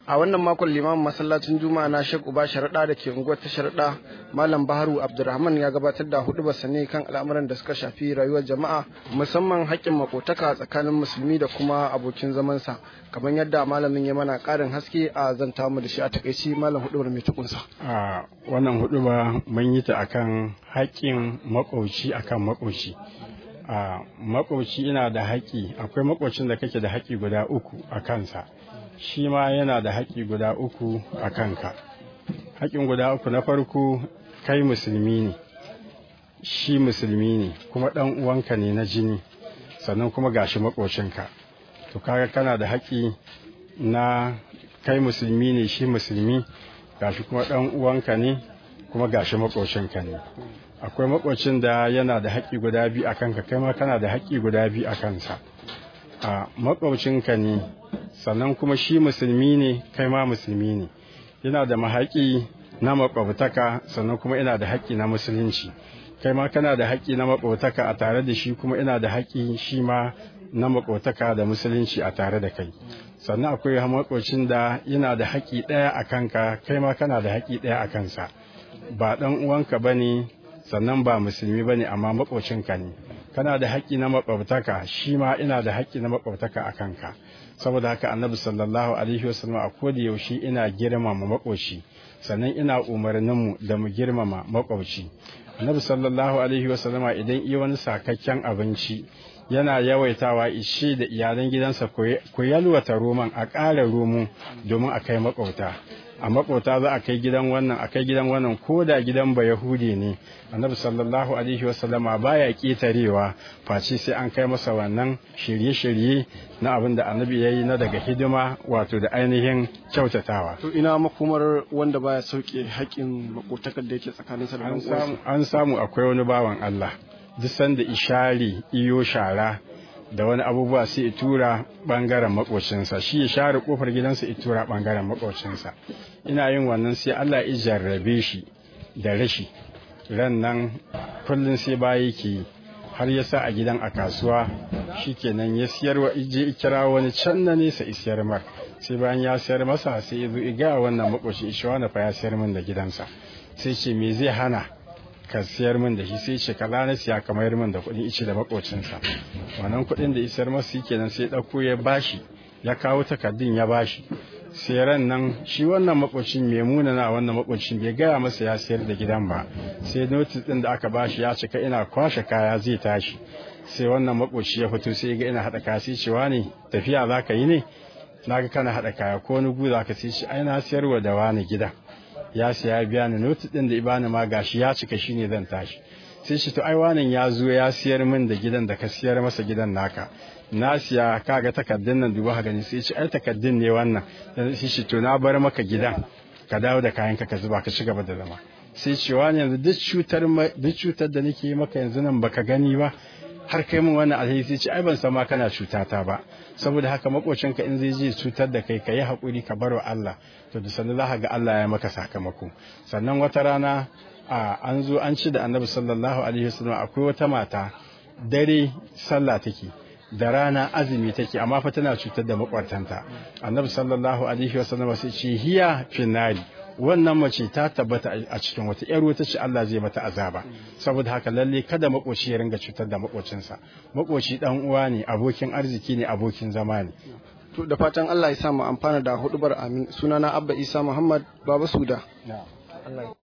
a wannan makon limamin masallacin juma'a na shek uba sharaɗa da ke unguwar ta sharaɗa malam baharu abdulrahman ya gabatar da hudu ne kan al'amuran da suka shafi rayuwar jama'a musamman haƙƙin makotaka tsakanin musulmi da kuma abokin zamansa kamar yadda malamin ya mana ƙarin haske a zanta mu da shi a takaici malam hudubar mai tukunsa a wannan huduba mun yi ta akan haƙƙin makoci akan makoci a makoci ina da haƙƙi akwai makocin da kake da haƙƙi guda uku a kansa shi ma yana da haƙƙi guda uku a kanka haƙƙin guda uku na farko kai musulmi ne shi musulmi ne kuma ɗan uwanka ne na jini sannan kuma gashi makocinka to kaga kana da haƙƙi na kai musulmi ne shi musulmi gashi kuma ɗan uwanka ne kuma gashi makocinka ne akwai makocin da yana da haƙƙi guda biyu a kanka kai ma kana da haƙƙi guda biyu a kansa a makocinka ne sannan kuma shi musulmi ne kai ma musulmi ne yana da mahaƙi na makwabtaka sannan kuma ina da haƙƙi na musulunci kai ma kana da haƙƙi na makwabtaka a tare da shi kuma ina da haƙƙi shi ma na makwabtaka da musulunci a tare da kai sannan akwai makocin da yana da haƙƙi ɗaya a kanka kai ma kana da haƙƙi ɗaya a kansa ba ɗan uwanka ba ne sannan ba musulmi ba ne amma makocinka ne kana da haƙƙi na makwabtaka shi ma ina da haƙƙi na makwabtaka a kanka saboda haka annabi sallallahu alaihi wasallam a koda yaushe ina girmama makoci sannan ina umarnin mu da mu girmama makwabci annabi sallallahu alaihi wasallama idan iya wani sakakken abinci yana yawaitawa ishe da iyalan gidansa ku yalwata roman a ƙara romo domin a kai makwauta a makwauta za a kai gidan wannan a kai gidan wannan ko da gidan ba yahudi ne annabi sallallahu alaihi wasallama baya ƙetarewa face sai an kai masa wannan shirye-shirye na abin da annabi ya yi na daga hidima wato da ainihin kyautatawa to ina makomar wanda baya sauke haƙƙin makotakar da yake tsakanin sa da an samu akwai wani bawan Allah duk sanda ishari iyo shara da wani abubuwa sai ya tura bangaren makocinsa shi ya share kofar gidansa ya tura bangaren makocinsa ina yin wannan sai Allah ya jarrabe shi da rashi ran nan kullum sai bayi ke har ya sa a gidan a kasuwa shikenan ya siyar wa ije kira wani can na nesa isiyar mar sai bayan ya siyar masa sai ya zo ga wannan makocin ishawa fa ya siyar min da gidansa sai ce me zai hana ka siyar min da shi sai ce kaza na siya kamar min da kuɗin ice da makocinsa wannan kuɗin da isar masa kenan sai ɗauko ya bashi ya kawo takardun ya bashi sai ran nan shi wannan makocin mai munana wannan makocin bai gaya masa ya sayar da gidan ba sai notis ɗin da aka bashi ya cika ina kwashe kaya zai tashi sai wannan makoci ya fito sai ga ina haɗa kaya sai cewa ne tafiya za ka yi ne na ga kana haɗa kaya ko wani gu za ka sai shi ai na siyarwa da wani gidan ya siya biya ni notis din da ibani ma gashi ya cika shine zan tashi sai shi to ai wanan ya zo ya siyar min da gidan da ka siyar masa gidan naka na siya kaga takaddun nan duba gani sai shi ai takaddun ne wannan sai shi to na bar maka gidan ka dawo da kayan ka ka zuba ka ci gaba da zama sai ce wani yanzu duk cutar duk cutar da nake yi maka yanzu nan baka gani ba har kai min wannan alheri sai ce ai ban san ma kana cutata ba saboda haka makocinka in zai je cutar da kai ka yi haƙuri ka bar wa Allah to da sannan za ga Allah ya maka sakamako sannan wata rana a an zo an ci da annabi sallallahu alaihi wasallam akwai wata mata dare sallah take da rana azumi take amma fa tana cutar da makwartanta annabi sallallahu alaihi wasallam sai ce hiya finari wannan mace ta tabbata a cikin wata yar wuta ce Allah zai mata azaba saboda haka lalle kada makoci ya ringa cutar da makocinsa makoci dan uwa ne abokin arziki ne abokin zama ne to da fatan Allah ya sa mu amfana da hudubar amin sunana Abba Isa Muhammad Baba Suda